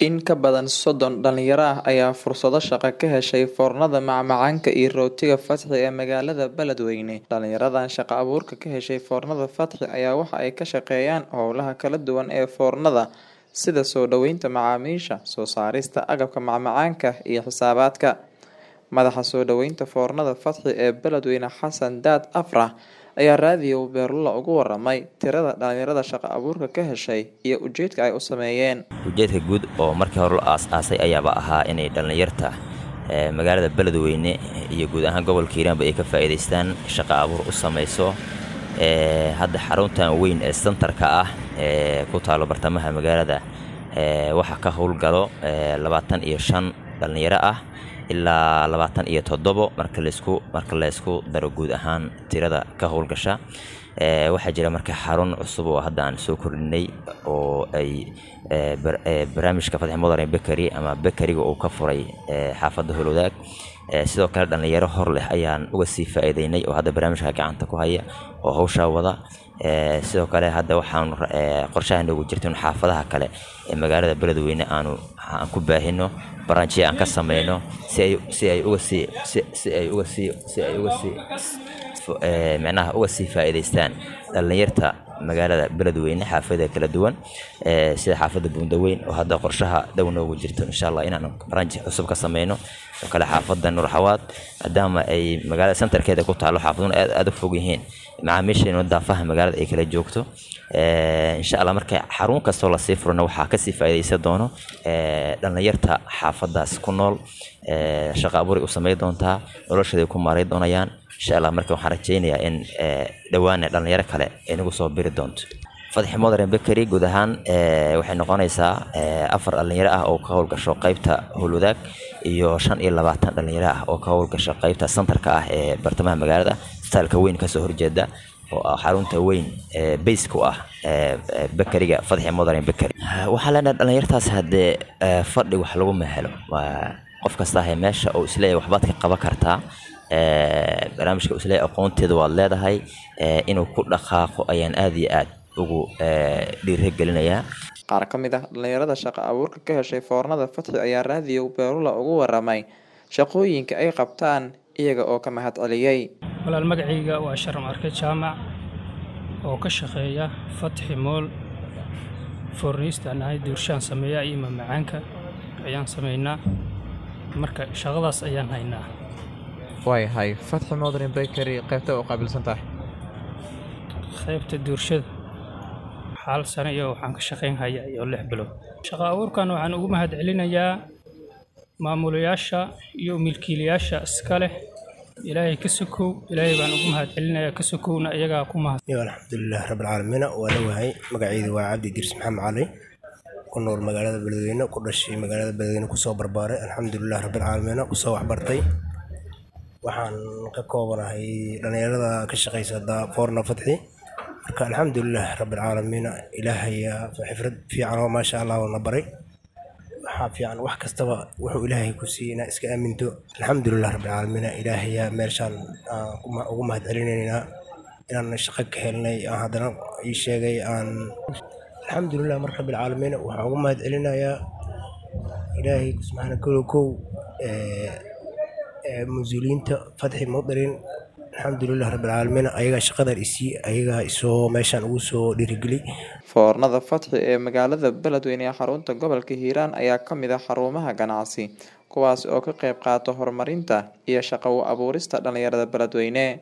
In ka badan soddon dhalinyaro ah ayaa fursado shaqo ka heshay foornada macmacaanka iyo rootiga Fatxi ee magaalada Beledweyne. Dhalinyaradan shaqo abuurka ka heshay foornada Fatxi ayaa waxa ay ka shaqeeyaan howlaha kala duwan ee foornada sida soo dhaweynta macaamiisha, soo saarista agabka macmacaanka iyo xisaabaadka. Madaxa soo dhaweynta foornada Fatxi ee Beledweyne Xasan Daad Afrax ayaa raadiyo Beerlula uga waramay tirada dhalinyarada shaqo abuurka ka heshay iyo ujeedka ay u sameeyeen. ujeedka guud oo markii hore la aas-aasay ayaaba ahaa inay dhallinyarta ee magaalada beledweyne iyo guud ahaan gobolka hiiraanba ay ka faa'iidaystaan shaqo abuur u samayso ee hadda xaruntan weyn ee sentarka ah ee ku taalo bartamaha magaalada ee waxaa ka howlgalo ee labaatan iyo shan dhallinyaro ah ilaa labaatan iyo toddobo marka laysku marka laysku daro guud ahaan tirada ka howlgasha ee waxaa jira marka xarun cusub oo hadda aan soo kordhinay oo ay ee bar- ee barnaamijka fatxi modern bakery ama bakeriga uu ka furay ee xaafadda holowdaag ee sidoo kale dhallinyaro hor leh ayaan uga sii faa'iideynay oo hadda barnaamijka gacanta ku haya oo hawshaa wada ee sidoo kale hadda waxaan ee qorshaha noogu jirta in xaafadaha kale ee magaalada beledweyne aanu aan ku baahino baranjiya aan ka sameyno si ay si ay uga sii si si ay uga sii si ay uga sii fo- ee micnaha uga sii faa'iidaystaan dhallinyarta magaalada beledweyne xaafada kala duwan ee sida xaafadda buundaweyn oo hadda qorshaha dhow noogu jirto insha allah inaan baranji cusub ka sameyno oo kale xaafadda nuurxawaad maadaama ay magaalada centerkeeda ku taalo xaafaduna aad aad u fog yihiin macaamiisheenu daafaha magaalada ay kala joogto ee insha allah marka xarun kastoo lasii furana waxaa kasii faa'iidaysan doono ee dhallinyarta xaafadaas ku nool ee shaqo abuuray u sameyn doontaa noloshooday ku maaray doonayaan insha allah marka waxaan rajaynayaa in ee dhowaana dhalinyaro kale ay nagu soo biri doonto fadxi modern bakery guud ahaan ee waxay noqonaysaa ee afar dhalinyaro ah oo ka howlgasho qeybta howlwadaag iyo shan iyo labaatan dhalinyaro ah oo ka howlgasho qeybta centerka ah ee bartamaha magaalada staalka weyn kasoo horjeeda oo ah xarunta weyn ee bayska u ah ee ee bakeriga fadxi modern bakery waxaa leenahay dhalinyartaas haddee ee fadhi wax lagu mahelo waa qof kasta ahe meesha oo isleeyahay waxbaad ka qaban kartaa ee barnaamijka isleeyahay aqoonteeda waad leedahay ee inuu ku dhaqaaqo ayaan aad iyo aad ugu ee dhiirigelinayaa Qaar ka mid ah dhalinyarada shaqo abuurka ka heshay foornada Fatxi ayaa raadiyo Beerlula uga waramay shaqooyinka ay qabtaan iyaga oo ka mahad celiyay. walaal magacayga waa sharam arke jaamac oo ka shaqeeya fatxi mool foorniistaan ahay duurshaan sameeya iyo mamacaanka ayaan sameynaa marka shaqadaas ayaan haynaa waayahay fatxi modern bakery qaybta u qaabilsan tahay qaybta duurshada xaal sano iyo waxaan ka shaqayn hayaa iyo lix bilood shaqo abuurkan waxaan ugu mahad celinayaa maamulayaasha iyo milkiilayaasha iska leh ilaahay ka sokow ilaahay baan ugu mahad celinayaa ka sokowna iyagaa ku mahad iyo alxamdulilah rabbilcaalamiina waa la wahay magacaydu waa cabdi dirs maxamed cali ku nool magaalada beledweyne ku dhashay magaalada beledweyne kusoo barbaaray alxamdulilah rabbilcaalamiina kusoo waxbartay waxaan ka koobanahay dhallinyarada ka shaqaysa da- foorna fatxi marka alxamdulilah rabbilcaalamiina ilaahaya xifrad fiican oo maasha allah na baray waxaa fiican wax kastaba wuxuu ilaahay ku siiyey inaa iska aaminto alxamdulilah rabbilcaalamiina ilaahaya meeshaan aan ku ma- ugu mahad celinaynaa inaan shaqo ka helnay aan haddana ii sheegay aan alxamdulilah marka rabbilcaalamiina waxaan ugu mahad celinayaa ilaahay subxaana kow kow ee ee mas-uuliyiinta fatxi mudarin alxamdulilah rabbilcaalamiina ayagaa shaqadan isii ayagaa isoo meeshaan ugu soo dhiirigeliy Foornada Fatxi ee magaalada Beledweyne ee xarunta gobolka Hiiraan ayaa ka mid ah xarumaha ganacsi kuwaas oo ka qayb qaata horumarinta iyo shaqo u abuurista dhalinyarada Beledweyne.